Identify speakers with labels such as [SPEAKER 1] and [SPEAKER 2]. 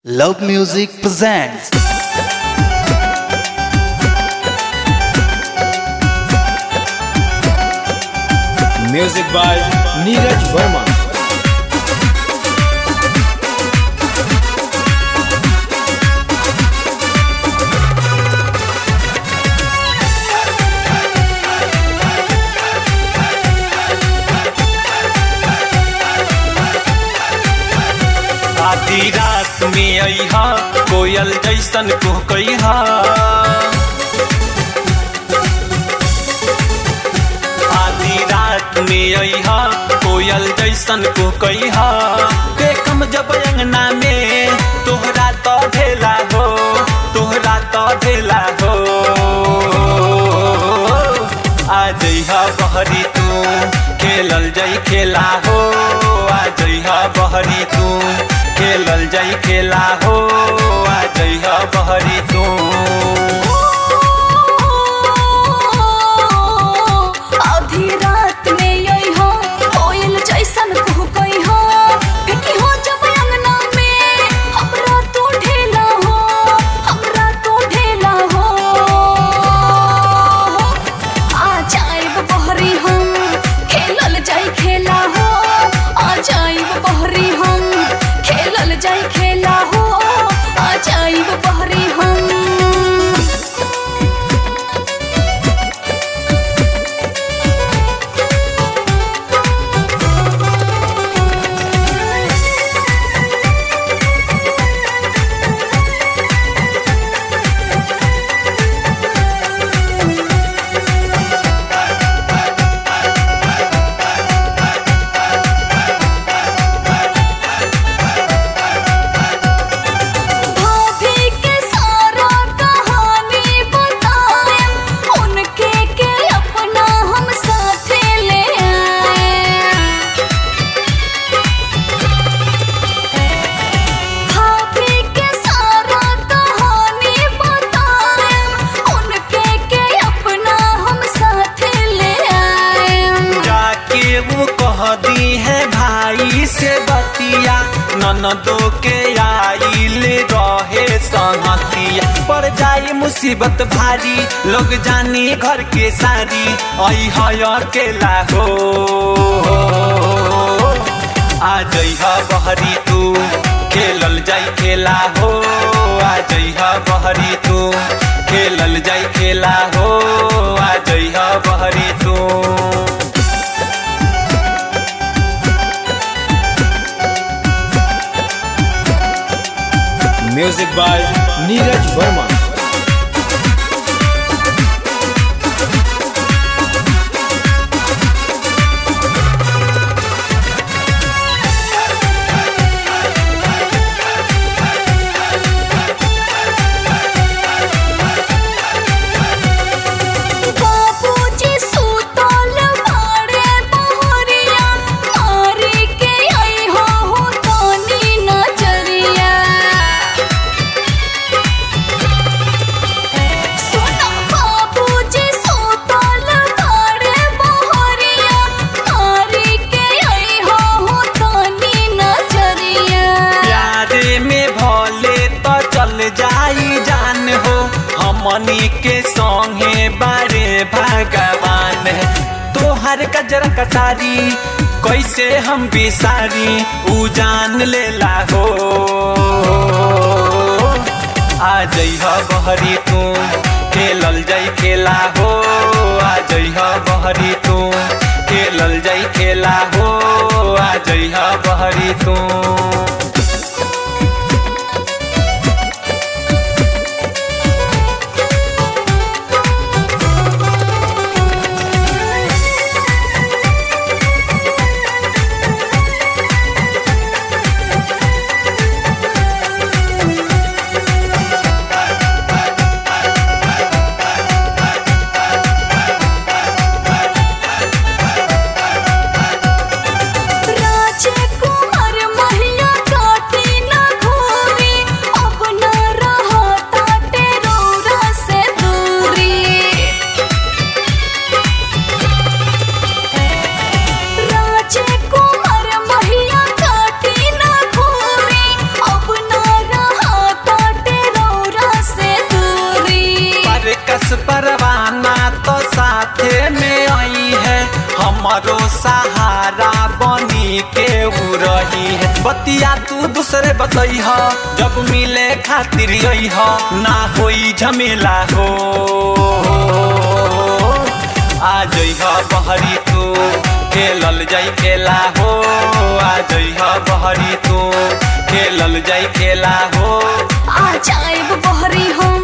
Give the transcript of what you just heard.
[SPEAKER 1] Love Music presents
[SPEAKER 2] music by Neeraj Verma
[SPEAKER 3] आधी रात में अहा कोयल जैसन कुहकैहा आधी रात में अहा कोयल जैसन कुहकैहा देखम जब अंगना में तोहरा तो ढेला हो तोहरा तो ढेला हो आ जइहा बहरी तू खेलल जाई खेला हो आ जइहा बहरी तू खेलल जाई खेला हो आ जइहा बहरी तू
[SPEAKER 4] आधी रात में यही हो कोयल जैसन कुहकई हो फेंकी हो जब अंगना में हमरा तो ढेला हो हमरा तो ढेला हो आ जाइब बहरी हम खेलल जाई खेला हो आ जाइब बहरी हम खेलल जाई खेला हो आ जाइब बहरी हम भाभी के सारा कहानी बताए उनके के अपना हम साथे ले आए भाभी के सारा कहानी बताए उनके के अपना हम साथे ले आए
[SPEAKER 3] जाके वो कह दी है भाई से बतिया ननदो के आइल रहे संगतिया पड़ जाई मुसीबत भारी लोग जानी घर के सारी आई है अकेला हो आ जइहा बहरी तू खेलल जाई खेला हो आ जइहा बहरी तू खेलल जाई खेला हो आ जइहा बहरी तू
[SPEAKER 2] म्यूजिक बाय नीरज वर्मा
[SPEAKER 4] बाबूजी सुतल बाड़े बहरिया मारी के आई हो हो तानी नजरिया सुनो बाबूजी सुतल बाड़े बहरिया मारी के आई हो हो तानी नजरिया
[SPEAKER 3] प्यारे में भले तो चल जाई जान हो हमनी के संगे बारे भगवान तोहर कजर कटारी कैसे हम बिसारी उ जान लेला हो आ जइह बहरी तू खेलल जाई खेला हो आ जइह बहरी तू खेलल जाई खेला हो आ जइह बहरी तू
[SPEAKER 4] राजकुमार महिया
[SPEAKER 3] हमारो सहारा बनी के उ रही है बतिया तू दूसरे बतई ह जब मिले खातिर यही ह ना होई झमेला हो आ जइह बहरी तू खेलल जाई खेला हो आ जइह बहरी तू खेलल जाई खेला हो
[SPEAKER 4] आ जाएब बहरी हम